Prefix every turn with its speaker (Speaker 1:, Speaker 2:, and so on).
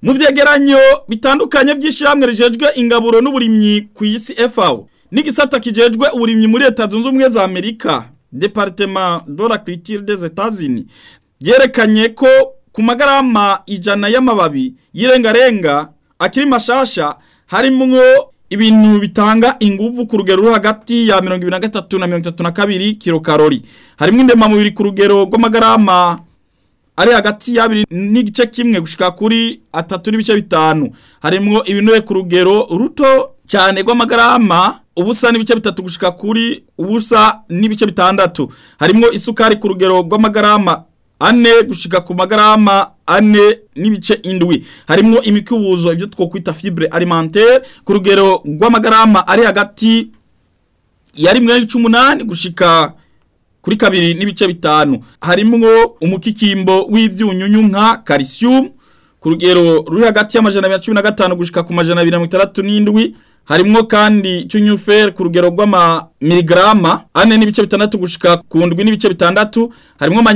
Speaker 1: mu vyegeranyo bitandukanye vy'ishirahamwe rijejwe ingaburo n'uburimyi ku isi FAO n'igisata kijejwe uburimyi muri leta zunze ubumwe za Amerika Departement de l'Agriculture des États-Unis vyerekanye ko ku magarama ijana y'amababi y'irengarenga akiri mashasha harimwo ibintu bitanga inguvu ku rugero ruri hagati ya 23 na 32 kilokalori harimwo indemamubiri ku rugero rw'amagarama ari hagati y'abiri n'igice kimwe gushika kuri atatu n'ibice bitanu harimwo ibinure ku rugero ruto cyane rw'amagarama ubusa n'ibice bitatu gushika kuri ubusa n'ibice bitandatu harimwo isukari ku rugero rw'amagarama ane gushika ku magarama ane n'ibice indwi harimwo imikubuzo ibyo twokwita fibre alimentaire ku rugero rw'amagarama ari hagati ya rimwe n'ibice umunani gushika kuri kabiri n'ibice bitanu harimwo umukikimbo w'ivyunyunyu nka calcium ku rugero ruri hagati y'amajana abiri na cumi na gatanu gushika ku majana abiri na mirongo itandatu n'indwi harimwo kandi cyunyufer ku rugero rw'ama miligrama ane n'ibice bitandatu gushika ku ndwi n'ibice bitandatu harimwo